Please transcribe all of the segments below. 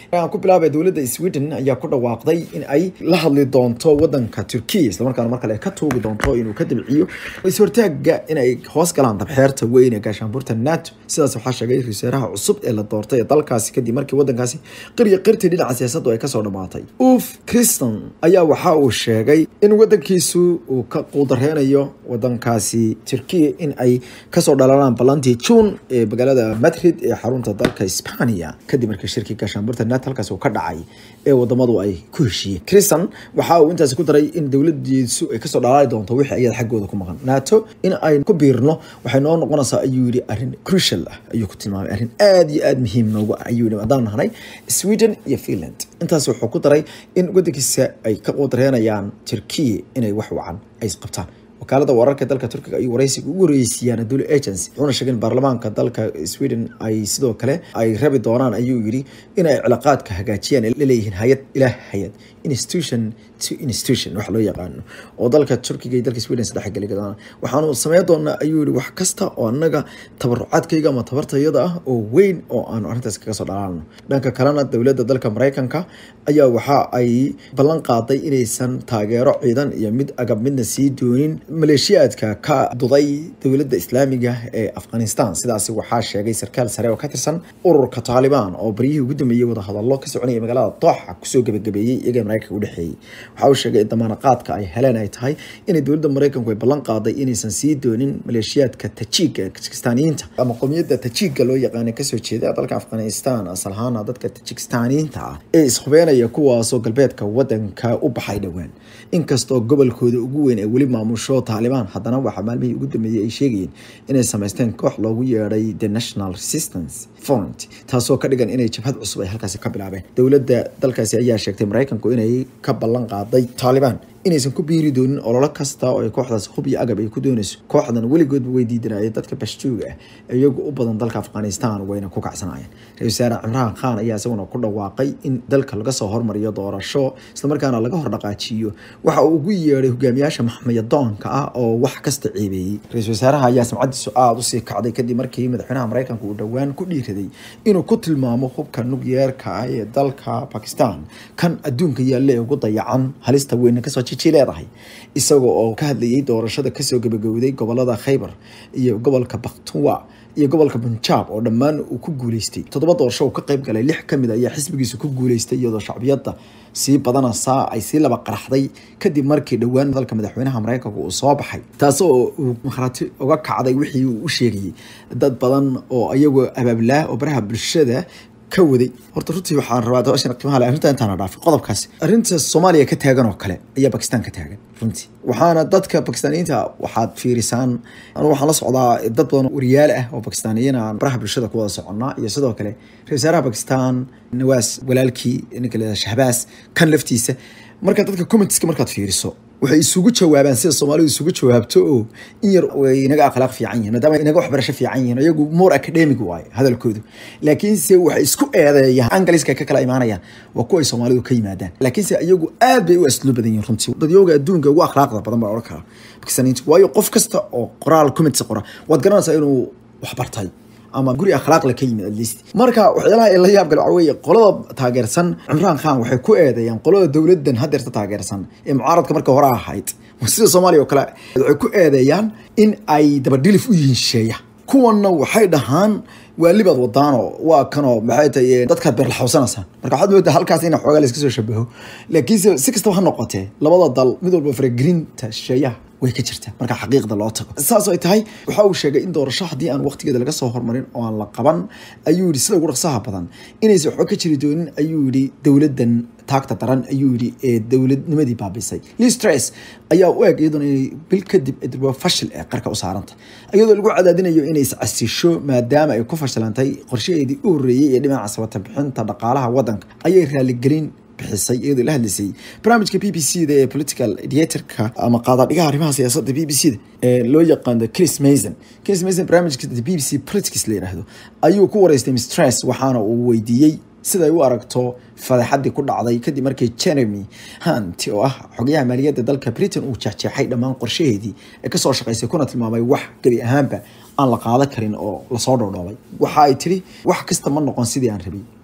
aan ku bilaabay dowladda sweden ayaa ku dhawaaqday in ay la hadli doonto wadanka turkiya islamarkaana mar kale ay ka tuugi doonto inuu ka dabciyo is-hortaaga in ay hoos galaan dabxeerta weyn ee gaashaanbuurta nato sidaas waxaa sheegay ra-iisaaraha cusub ee la doortay ee dalkaasi kadib markii wadankaasi qirya qirtii dhinaca siyaasaddu ay kasoo dhamaatay uf kriston ayaa waxa uu sheegay in wadankiisu uu ka quudareynayo wadankaasi turkiya in ay kasoo dhalanaan balantii juun ee magaalada madrid ee xarunta dalka isbaniya kadib markii shirkii gaashaanbuurta nato halkaasi uu ka dhacay ee wadamadu ay ku heshiiyeen kriston waxa uu intaasi ku daray in dowladiisu ay kasoo dhalaali doonto wixii ayada xaggooda ku maqan nato in ay ku biirno waxay noo noqonaysaa ayuu yidhi arrin crucial ah ayuu ku tilmaamay arrin aada iyo aada muhiim noogu ah ayuu yidhi haddaan nahnay sweden iyo finland intaas wuxuu ku daray in wadankiisa ay ka quudareynayaan turkiya inay wax wacan ay qabtaan wakaalada wararka dalka turkiga ayuu waraysiga ugu horeysiiyaan dul agency wuxuuna sheegay in baarlamaanka dalka sweden ay sidoo kale ay rabi doonaan ayuu yidhi in ay cilaaqaadka hagaajiyaan laleeyihiin hay-ad ilaa hay-ad institution to institution wax loo yaqaano oo dalka turkiga iyo dalka sweden saddex geli doonaan waxaanu sameyn doonaa ayuu yidhi wax kasta oo annaga tabarucaadkayga ama tabartayada ah oo weyn oo aanu arrintaas kaga soo dhalaalno dhanka kalena dowladda dalka maraykanka ayaa waxa ay ballan qaaday inaysan taageero ciidan iyo mid agab midna sii doonin maleeshiyaadka ka duday dowladda islaamiga ee afghanistan sidaasi waxaa sheegay sarkaal sare oo ka tirsan ururka taalibaan oo baryihii ugu dambeeyey wadahadallo ka soconaya magaalada dooxa kusoo gebagabeeyey iyaga maraykanka udhexeeyey waxa uu sheegay in damaanaqaadka ay heleen ay tahay inay dowladda maraykanku ay ballan qaaday inaysan sii doonin maleeshiyaadka tajiiga tajikistaaniyiinta ama qowmiyadda tajiiga loo yaqaana kasoo jeeda dalka afghanistan asal ahaana dadka tajikistaaniyiinta ah ee ishubeenaya kuwaasoo galbeedka wadanka u baxay dhowaan inkastoo gobolkooda ugu weyn ee weli maamusho taalibaan haddana waxaa maalmihii ugu dambeeyey ay sheegayeen inay samaysteen koox loogu yeedhay the national resistance front taasoo ka dhigan inay jabhad cusub ay halkaasi ka bilaabeen dowladda dalkaasi ayaa sheegtay maraykanku inay ka ballan qaaday taalibaan inaysan ku biiri doonin ololo kasta oo ay kooxdaas hub iyo agab ay ku doonayso kooxdan weligoodba way diidanayeen dadka bashtuuga ah iyagu u badan dalka afghanistan wayna ku kacsanayeen ra-isul wasaare cimraan khan ayaa isaguna ku dhawaaqay in dalka laga soo hormariyo doorasho islamarkaana laga hordhaqaajiyo waxa uu ugu yeedhay hogaamiyaasha maxmayadoonka ah oo wax kasta ceebeeyey ra-isul wasaaraha ayaa samcadiisu aada usii kacday kadib markii madaxweynaha maraykanka uu dhowaan ku dhiiraday inuu ku tilmaamo hubka nukyeerka ah ee dalka bakistan kan adduunka yaalla ee ugu dayacan halista weyna kasoo leedahay isaga oo ka hadlayay doorashada kasoo gabagowday gobolada khaybar iyo gobolka bakhtuwa iyo gobolka punjab oo dhammaan uu ku guuleystay toddoba doorasho uu ka qayb galay lix kamid ayaa xisbigiisu ku guuleystay iyadoo shacbiyadda sii badanaysaa ay sii laba qaraxday kadib markii dhowaan dalka madaxweynaha maraykanka uu soo baxay taasoo uu makhraati uga kacday wixii uu u sheegayay dad badan oo iyagoo abaablaa oo baraha bulshada ka waday horta runtii waxaan rabaa dabashan qiimaha leh arrinta intaan dhaafay qodobkaasi arrinta soomaaliya ka taagan oo kale ayaa bakistan ka taagan runtii waxaana dadka bakistaaniyiinta waxaad fiirisaan anigu waxaan la socdaa dad badan oo wariyaal ah oo bakistaaniyiin aan baraha bulshada ku wada soconnaa iyo sidoo kale ra-isul wasaaraha bakistan nawaas walaalkii ninka leedaha shahbaas kan laftiisa marka dadka commentiska markaad fiiriso waxay isugu jawaabaan sida soomaalidu isugu jawaabto oo in yar way inaga akhlaaq fiican yihiin maadaama inaga waxbarasho fiican yihiin iyagu more academic waaye hadalkoodu laakiinse waxay isku eedeeyaan angaliska ka kala imaanayaan waa kuwa ay soomaalidu ka yimaadaan laakiinse iyagu aad bay u asluub badan yihiin runtii dadyooga adduunka ugu akhlaaqda badan baa odhan karaa bakistaniintu waayo qof kasta oo qoraal comments qora waad garanaysaa inuu wax bartay ama guri akhlaaqle ka yimid at least marka waxyaalaha ay la yaab gale waxa weeye qolada taageersan cimraan khan waxay ku eedeeyaan qolada dowladdan hadeerta taageersan ee mucaaradka marka hore ahayd sida soomaaliya oo kale waxay ku eedeeyaan in ay dabadhilif u yihiin shisheeya kuwanna waxay dhahaan waa libaad wadaano waa kanoo maxay tahay dadkaad beerlaxawsanaysaan marka waxaad moodaa halkaas in xoogaa layska soo shabaho laakiinse si kastaba ha noqotee labada dal mid walba faragelinta shisheeyaha way ka jirtaa marka xaqiiqda loo tago saas ay tahay waxa uu sheegay in doorasho haddii aan waqtigeeda laga soo hormarin oo aan la qaban ayuu yidhi sida ugu dhaqsaha badan inaysan waxba ka jiri doonin ayuu yidhi dowladdan taagta daran ayuu yidhi ee dowladnimadii baabisay listress ayaa u eg iyaduna inay bil kadib dirba fashil ee qarka u saaranta iyadoo lagu cadaadinayo inay iscasisho maadaama ay ku fashilantay qorshaheedii u horreeyey ee dhinaca sabata bixinta dhaqaalaha waddanka ayay raaligelin bixisay iyadoo la hadlaysay barnaamijka b b c da ee political ediatorka ama qaadadhigaha arrimaha siyaasadda b b c da ee loo yaqaano chris mason chris mason barnaamijka b b c politics la yidhaahdo ayuu ku wareystay mistress waxaana uu weydiiyey siday u aragto fadeexadii ku dhacday kadib markii jeremy hunt oo ah xogayaha maaliyadda dalka britain uu jeexjeexay dhammaan qorshaheedii ee kasoo shaqaysay kuna tilmaamay wax gebi ahaanba aan la qaadan karin oo lasoo dhoodhoobay waxa ay tiri wax kasta ma noqon sidii aan rabay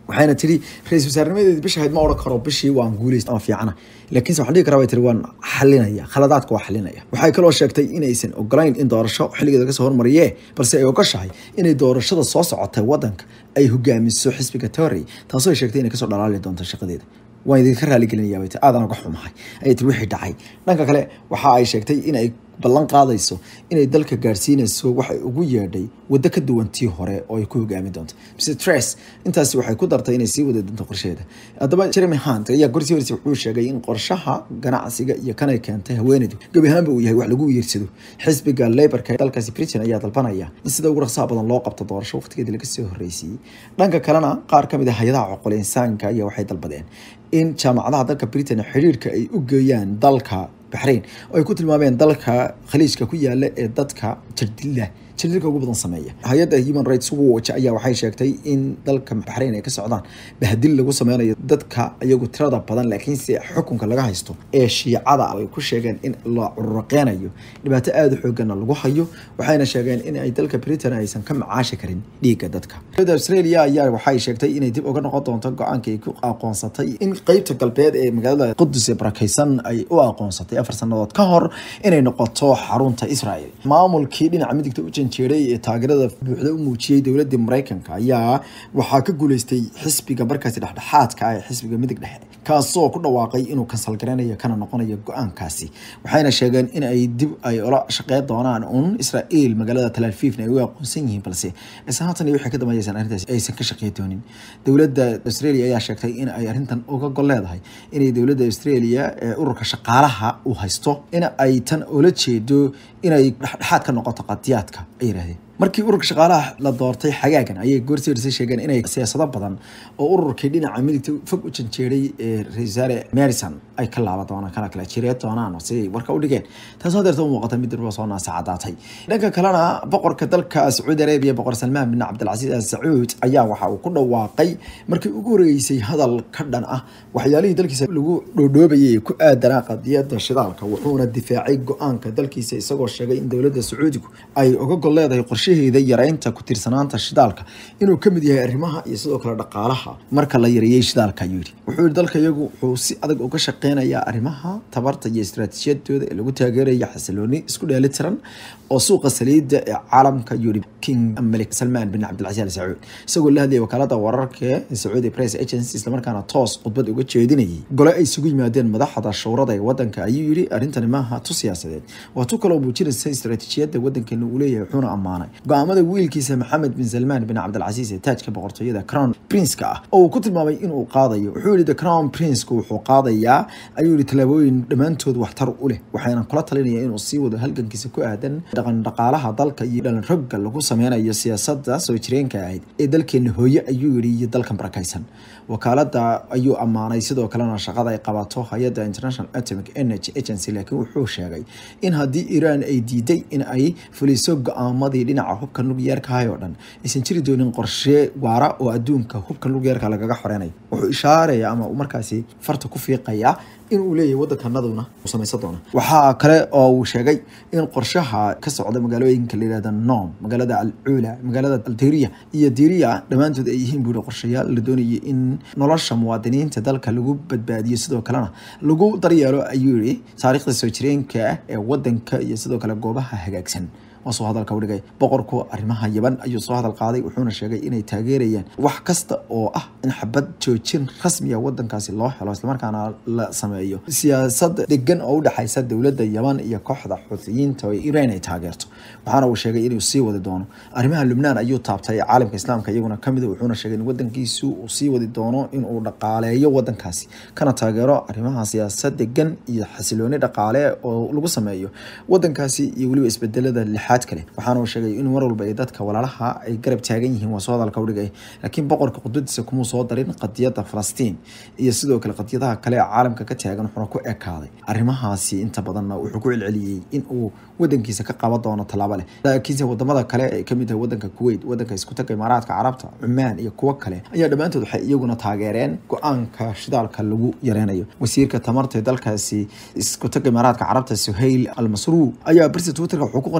waxayna tiri ra-isul wasaarnimadeedi bisha ahayd ma odhan karo bishii waan guulaysta ama fiicana laakiinse waxaan dhihi karaa bay tiri waan xalinaya khaladaadka waa xalinaya waxay kaloo sheegtay inaysan ogolayn in doorasho xilligeeda kasoo hormariyee balse ay ogoshahay inay doorashada soo socotay wadanka ay hogaamiso xisbiga tory taasoo ay sheegtay inay kasoo dhalaali doonto shaqadeeda waan idinka raaligelinaya bay tiri aadan uga xumahay ayay tiri wixii dhacay dhanka kale waxa ay sheegtay in ay ballan qaadayso inay dalka gaarsiinayso waxay ugu yeedhay waddo ka duwan tii hore oo ay ku hogaami doonto mr tres intaasi waxay ku dartay inay sii wadi doonto qorsheeda haddaba jeremy hunt ayaa gorsii horeysa wuxuu sheegay in qorshaha ganacsiga iyo kanay keentay haweeneydu gebi ahaanba uu yahay wax lagu wiirsado xisbiga laborka dalkaasi britain ayaa dalbanaya in sida ugu raqsaha badan loo qabto doorasho waqtigeedii laga soo horreysiyey dhanka kalena qaar ka mid ah hay-adaha coqol insaanka ayaa waxay dalbadeen in jaamacadaha dalka britain xidhiirka ay u geeyaan dalka baxrain oo ay ku tilmaameen dalka khaliijka ku yaala ee dadka jirdilla jirdilka ugu badan sameeya hay-adda human rights watch ayaa waxay sheegtay in dalka baxrain ay ka socdaan bahdil lagu sameynayo dadka iyagu tirada badan laakiinse xukunka laga haysto ee shiicada ay ku sheegeen in la cururaqeynayo dhibaato aada u xoogana lagu hayo waxayna sheegeen in ay dalka britain aysan ka macaashi karin dhiigga dadka dowladda australia ayaa waxay sheegtay inay dib uga noqon doonto go-aanka ay ku aqoonsatay in qeybta galbeed ee magaalada qudus ee barakeysan ay u aqoonsatay afar sanadood ka hor inay noqoto xarunta israel maamulkii dhinaca midigta u janjeeray ee taageerada buuxda u muujiyey dowladii mareykanka ayaa waxaa ka guuleystay xisbiga markaasi dhexdhexaadka ah ee xisbiga midig dhexe kaasoo ku dhawaaqay inuu kansal gareynayo kana noqonayo go-aankaasi waxayna sheegeen in ay dib ay ula shaqeyn doonaan un israel magaalada talafifna ay u aqoonsan yihiin balse isla haatan iyo wixii ka dambeeyaysan arrintaasi aysan ka shaqeey doonin dowladda australia ayaa sheegtay in ay arrintan uga gol leedahay inay dowladda australia ee ururka shaqaalaha uu haysto in ay tan ula jeedo inay dhexdhexaad ka noqoto qadiyaadka ay yidhahdeen markii ururka shaqaalaha la doortay xagaagan ayay goorsiirsa sheegeen inay siyaasado badan oo ururkii dhinaca midigta fog u janjeeray ee ra-isul wasaare marison ay ka laaban doonaan kana kala jiree doonaan siday warka u dhigeen taasoo hadeerta u muuqata mid durba soo naasa cadaatay dhanka kalena boqorka dalka sacuudi arabiya boqor salmaan bin cabdilcasiis al sacuud ayaa waxa uu ku dhawaaqay markii ugu horeysay hadal ka dhan ah waxyaalihii dalkiisa lagu dhoodhoobayay ku aadanaa qadiyada shidaalka wuxuuna difaacay go-aanka dalkiisa isagoo sheegay in dowladda sacuudigu ay uga gol leedahay qorshaheeda yareynta ku tiirsanaanta shidaalka inuu ka mid yahay arrimaha iyo sidoo kale dhaqaalaha marka la yareeyey shidaalka ayuu yidhi wuxuu yihi dalka iyagu wuxuu si adag uga shaqeynayaa arrimaha tabarta iyo istaraatiijiyadooda ee lagu taageeraya xasilooni isku dheeli tiran oo suuqa saliidda ee caalamka yuri king malik salmaan bin cabdilcasiis al sacuud isagoo la hadlayay wakaalada wararka ee sacuudi press agency islamarkaana toos khudbad uga jeedinayay gole ay isugu yimaadeen madaxda showrada ee wadanka ayuu yidhi arrintani maaha tu siyaasadeed waa tu kaloo muujinaysa istaraatiijiyadda wadankeena uu leeyahay wuxuuna ammaanay go-aamada wiilkiisa maxamed bin salmaan bin cabdilcasiis ee taajka boqortooyada crown prince-ka ah oo uu ku tilmaamay inuu qaadayo wuxuu yihi the crown prince-ku wuxuu qaadayaa ayuu yihi tallaabooyin dhammaantood waxtar u leh waxayna kula talinaya inuu sii wado halgankiisa ku aadan dhaqan dhaqaalaha dalka iyo dhalan rogga lagu sameynayo siyaasada soo jireenka ahayd ee dalkeena hooye ayuu yihi iyo dalkan barakaysan wakaalada ayuu ammaanay sidoo kalena shaqada ay qabato hay-adda international atomic energy agency laakiin wuxuu sheegay in haddii iiraan ay diiday in ay fuliso go-aamadii dhinaca hubka nukliyeerkahay oo dhan aysan jiri doonin qorshe waara oo adduunka hubka nukliyeerka lagaga xoreynayo wuxuu ishaaraya ama uu markaasi farta ku fiiqaya in uu leeyahay wadankanaduna uu samaysan doona waxaa kale oo uu sheegay in qorshaha ka socda magaalooyinka la yihahda nom magaalada alcuula magaalada alteriya iyo diriya dhammaantood ay yihiin buuri qorshayaal la doonayay in nolosha muwaadiniinta dalka lagu badbaadiyo sidoo kalena lagu daryeelo ayuu yihi taariikhda soo jireenka ee wadanka iyo sidoo kale goobaha hagaagsan waa soo hadalka udhigay boqorku arrimaha yaban ayuu soo hadal qaaday wuxuuna sheegay inay taageerayaan wax kasta oo ah in xabad joojin rasmiya wadankaasi loo helo islamarkaana la sameeyo siyaasad degan oo udhexaysa dowladda yaban iyo kooxda xuutiyiinta oo iiraan ay taageerto waxaana uu sheegay inuu sii wadi doono arrimaha lubnaan ayuu taabtay caalamka islaamka iyaguna kamid wuxuuna sheegay in wadankiisu uu sii wadi doono inuu dhaqaaleeyo wadankaasi kana taageero arrimaha siyaasad degan iyo xasilooni dhaqaale oo lagu sameeyo wadankaasi iyo weliba isbedelada lixaad kale waxaana uu sheegay in mar walba ay dadka walaalaha ay garab taagan yihiin waa soo hadalka udhigay laakiin boqorka khudbadiisa kumuu soo darin qadiyada falastiin iyo sidoo kale qadiyadaha kale ee caalamka ka taagan wuxuuna ku ekaaday arrimahaasi inta badanna wuxuu ku celceliyey in uu wadankiisa ka qaban doono tallaabo leh laakiinse wadamada kale ay kamid tahay wadanka kuwait wadanka isku taga imaaraadka carabta cumaan iyo kuwo kale ayaa dhammaantood waxay iyaguna taageereen go-aanka shidaalka lagu yareynayo wasiirka tamarta ee dalkaasi isku taga imaaraadka carabta suhayl al masruur ayaa barsi twitterka wuxuu ku qoray waxaan doonaya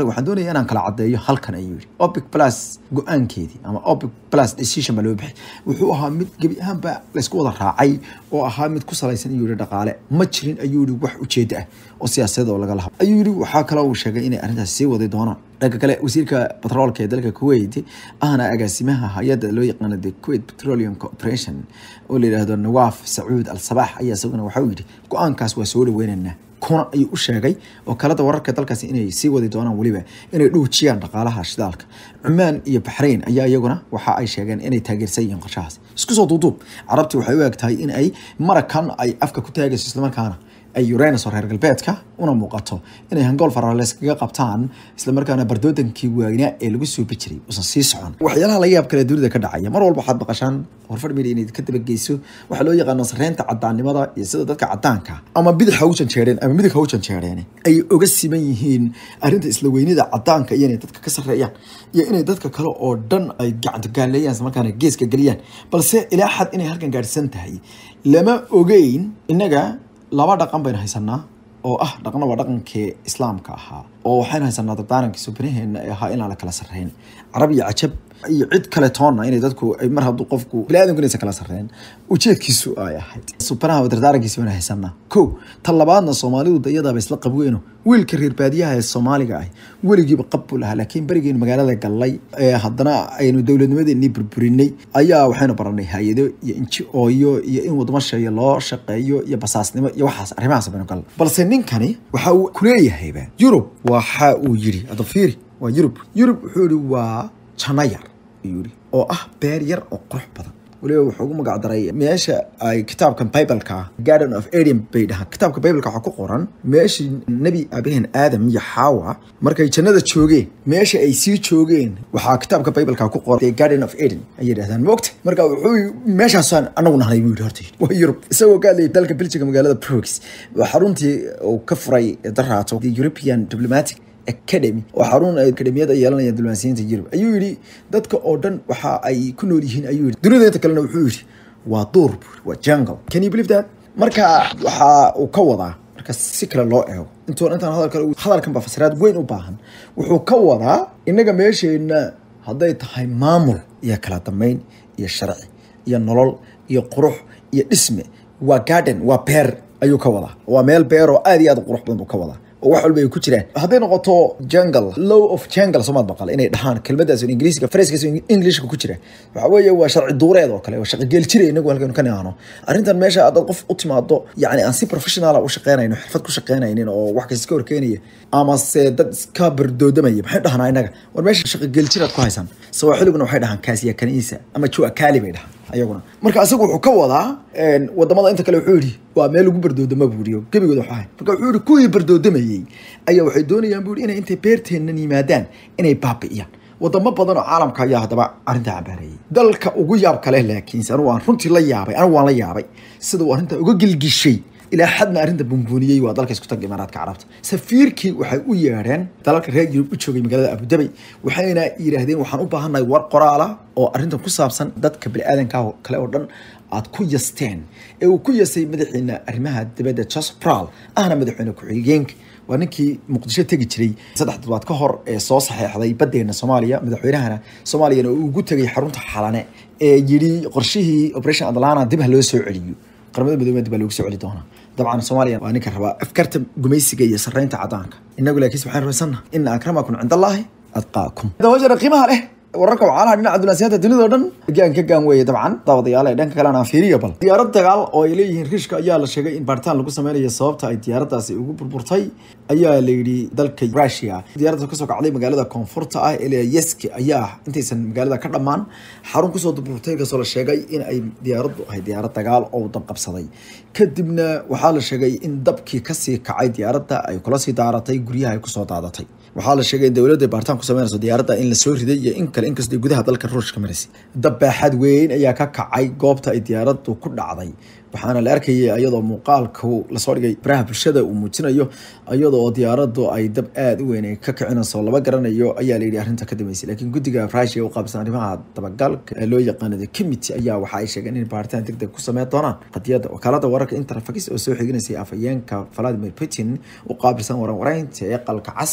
doonaya inaan kala cadeeyo halkan ayuu yidhi opic plus go-aankeedii ama opic plus decision baa loo bixay wuxuu ahaa mid gebi ahaanba laysku wada raacay oo ahaa mid ku salaysan ayuu yihi dhaqaale ma jirin ayuu yihi wax ujeeda ah oo siyaasadeed oo laga laha ayuu yihi waxaa kaloo uu sheegay inay arrintaas sii wadi doonaan dhanka kale wasiirka batroolka ee dalka kuwait ahna agaasimaha hay-adda loo yaqaano the kuwait petroleum corporation oo la yidhaahdo nawaaf sacuud al sabax ayaa isaguna waxauu yidhi go-aankaas waa soo dhaweynaynaa kuna ayuu u sheegay oo kalada wararka dalkaasi inay sii wadi doonaan weliba inay dhuujiyaan dhaqaalaha shidaalka cumaan iyo baxrayn ayaa iyaguna waxa ay sheegeen inay taageersan yihiin qorshahaas isku soo duuduub carabtii waxay u eg tahay in ay marakan ay afka ku taagayso islamarkaana ay uranus oo reer galbeedka una muuqato inay hangool farales kaga qabtaan islamarkaana bardoodankii waagnaa ee lagu suubi jiray uusan sii socon waxyaalaha la yaab kale dunida ka dhacaya mar walba waxaad maqashaan horfar media inayd ka dabageyso waxaa loo yaqaano sareynta cadaannimada iyo sida dadka cadaanka ama bidix ha u janjeereen ama midig ha u janjeereen ay oga siman yihiin arrinta isla weynida cadaanka iyo inay dadka ka sarreeyaan iyo inay dadka kale oo dhan ay gacantogaaleeyaan islamarkaana geeska geliyaan balse ilaa xad inay halkan gaadhsan tahay lama ogeyn innaga laba dhaqan baynu haysanaa oo ah dhaqna waa dhaqankii islaamka ahaa oo waxaynu haysanaa dardaaranka subnaheena ee ahaa inaan la kala sarreyn carab iyo cajab iyo cid kale toonna inay dadku mar hadduu qofku biniadamku inaysan kala sarreyn ujeedkiisu ay ahayd subnaha dardaarankiisa baynu haysanaa ko tan labaadna soomaalidu da iyadaaba isla qabweyno wiilka reer baadiyaha ee soomaaliga ah weligiiba qab buu lahaa laakiin berigeynu magaalada gallay ee haddana aynu dowladnimadeenii burburinay ayaa waxaynu baranay hay-ado iyo inji ooyo iyo in wadamo sheeyo loo shaqeeyo iyo basaasnimo iyo waxaas arrimahaas baynu gallay balse ninkani waxa uu kuleeyahayba yurub waxa uu yidhi hadda fiiri waa yurub yurub wuxuu yihi waa janno yar ayuu yihi oo ah beer yar oo qurux badan waliba wuxuu ugu magac daray meesha ay kitaabkan bibleka garden of eden bay dhahaan kitaabka bibleka waxaa ku qoran meeshii nebi aabaheen aadam iyo xaawa markay jannada joogeen meesha ay sii joogeen waxaa kitaabka bibleka ku qoran the garden of eden ayay dhahdaan moogta marka wuxuu meeshaasaan anagu nahnay buu yidhi horta waa yurub isagoo ka hadlayay dalka belgiga magaalada brooks waa xaruntii uu ka furay daraato the european diplomatic academy oo xarun akademiyada yeelanaya diblomaasiyiinta yurub ayuu yidhi dadka oo dhan waxa ay ku nool yihiin ayuu yidhi dunida inta kalena wuxuu yidhi waa duur buuri waa jungle can you believe that marka waxa uu ka wadaa marka si kale loo eego intoon intaan hadal kale hadalkan baa fasiraad weyn u baahan wuxuu ka wadaa innaga meesheenna hadday tahay maamul iyo kala dambeyn iyo sharci iyo nolol iyo qurux iyo dhisme waa garden waa beer ayuu ka wadaa waa meel beer oo aad iyo aad u qurux badan buu ka wadaa oo wax walba ay ku jiraan hadday noqoto jungle law of jungle soomaad maqal inay dhahaan kelmadaas ingiriisiga faraskaas englishka ku jira waxa weeye waa sharci duureed oo kale waa shaqo geel jira inagu halkan ka nihaano arrintan meesha haddaad qof u timaado yacni aan si professional u shaqeynayno xirfad ku shaqeynaynin oo wax kasta ka horkeenaya ama se dad iska bardoodamaya maxay dhahanaa inaga war meesha shaqo geel jiraad ku haysaan sawaaxiliguna waxay dhahaan kaasiya kaniisa ama jua kaali bay dhahaan ayaguna marka asagu wuxuu ka wadaa wadamada inta kale wuxuu yidhi waa meel lagu bardoodama buu yidhi gebigood waxu ahay marka wuxuu yidhi kuwii bardoodamayey ayaa waxay doonayaan buu yidhi inay intay beerteennan yimaadaan inay baabi'iyaan wadamo badan oo caalamka ayaa haddaba arrintaa cambaareeyay dalka ugu yaab kale laakiinse anigu aan runtii la yaabay anigu waan la yaabay sida uu arrintaa uga gilgishay ilaa xadna arrinta bunbuuniyey waa dalka isku taga imaaraadka carabta safiirkii waxay u yeedheen dalalka reer yurub u joogay magaalada abudabay waxayna yidhaahdeen waxaan u baahannahay war qoraala oo arrintan ku saabsan dadka biniaadanka kale oo dhan aad ku yasteen ee uu ku yasay madaxiina arrimaha dibadda joseph pral ahna madaxweyne ku-xigeenka waa ninkii muqdisho tegi jiray saddex toddobaad ka hor ee soo saxeexday badeena soomaaliya madaxweynahana soomaaliyana uu ugu tegay xarunta xalane ee yidhi qorshihii operation atlanta dib ha loo soo celiyo qaramada midoobey dib baa loogu soo celi doonaa dabcan soomaaliya waa ninka rabaa afkarta gumaysiga iyo sarreynta cadaanka inagu laakiinse waxaan rumaysannaha ina akramakum cinda allaahi adqaakum dawajana qiimaha leh wararka wacaalaha dhinaca dunaasiyanta dunida oo dhan gaan ka gaan weeye dabcan daawadayaal ee dhanka kalena aan fiiriyo bal diyaarad dagaal oo ay leeyihiin riishka ayaa la sheegay in baaritaan lagu sameynayo sababta ay diyaaradaasi ugu burburtay ayaa la yidhi dalka russia diyaaradda kasoo kacday magaalada koonfurta ah ee yeski ayaa intaysan magaalada ka dhammaan xarun kusoo burburtay kasoo la sheegay in ay diyaaraddu ahayd diyaarad dagaal oo dab qabsaday kadibna waxaa la sheegay in dabkii kasii kacay diyaaradda ay kula sii daaratay guryaha ay kusoo daadatay waxaa la sheegay in dowladda baaritaan ku sameynayso diyaaradda in la soo riday iyo in kale inkastoo gudaha dalka ruushka maraysay dab baaxad weyn ayaa ka kacay goobta ay diyaaraddu ku dhacday waxaana la arkayay iyadoo muuqaalku lasoo dhigay baraha bulshada uu muujinayo iyadoo diyaaraddu ay dab aada u weyn ay ka kicinayso lama garanayo ayaa la yidhi arrinta ka dambeysay laakiin guddiga russia u qaabsan arrimaha dabagalka ee loo yaqaano the committee ayaa waxa ay sheegeen in baaritaan degdeg ku sameyn doonaan qadiyadda wakaalada wararka interfax oo soo xiginaysay afhayeenka vladimir putin u qaabilsan waran waraynta ee qalka cas ee kremlin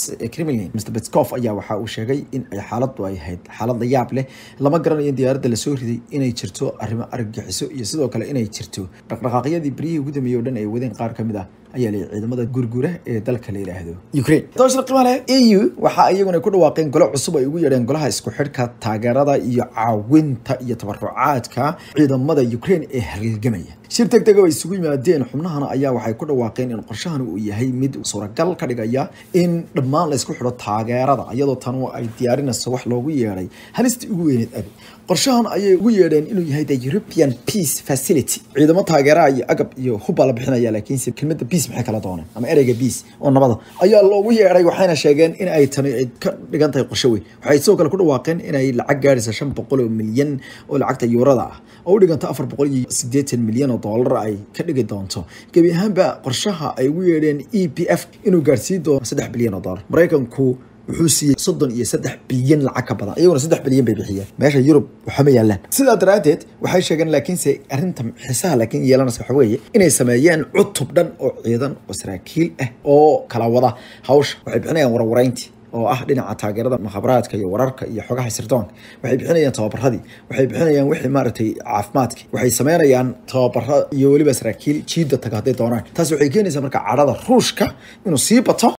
kremlin mr petskof ayaa waxa uu sheegay in ay xaaladu ay ahayd xaalad la yaab leh lama garanayo in diyaaradda lasoo riday inay jirto arrimo argagixiso iyo sidoo kale inay jirto dhaqdhaqaaqyadii beryihii ugu dambeeyey o dhan ay wadeen qaar ka mid ah ayaa leeyahy ciidamada gurgura ee dalka la yidhaahdo ukraine doshar qimaale eu waxa iyaguna ku dhawaaqeen golo cusub ay ugu yeedheen golaha isku xidhka taageerada iyo caawinta iyo tabarucaadka ciidamada ukraine ee halgamaya shir deg dega ay isugu yimaadeen xubnahana ayaa waxay ku dhawaaqeen in qorshahan uu yahay mid suuragal ka dhigaya in dhammaan la isku xidho taageerada iyadoo tan ay diyaarinayso wax loogu yeedhay halistii ugu weyneed abi qorshahan ayay ugu yeedheen inuu yahay the european peace facility ciidamo taageeraha iyo agab iyo hubbaa la bixinaya laakiinse kelmadda peace maxay kala dooneen ama ereyga peace oo nabada ayaa loogu yeedhay waxayna sheegeen in ay tani ka dhigan tahay qorsho weyn waxay sidoo kale ku dhawaaqeen inay lacag gaadhaysa shan boqol oo milyan oo lacagta yuurada ah oo u dhiganta afar boqol iyo siddeetan milyan oo doolar ay ka dhigi doonto gebi ahaanba qorshaha ay ugu yeedheen e p f inuu gaadhsiin doono saddex bilyan oo doolar maraykanku wuxuu siiyey soddon iyo saddex bilyan lacag ka badan iyaguna saddex bilyan bay bixiyeen meesha yurub waxama yaalaan sidaa daraaddeed waxay sheegeen laakiinse arrinta xiisaha laakiin yeelanaysa waxa weeye inay sameeyeen cutub dhan oo ciidan oo saraakiil ah oo kala wada hawsha waxay bixinayaan warwareyntii oo ah dhinaca taageerada mukhabaraadka iyo wararka iyo xogaha sirdoonka waxay bixinayaan tababaradii waxay bixinayaan wixii maaragtay caafimaadki waxay sameynayaan tababaro iyo weliba saraakiil jiida taga hadday doonaan taas waxay keenaysaa marka cadhada ruushka inuu sii bato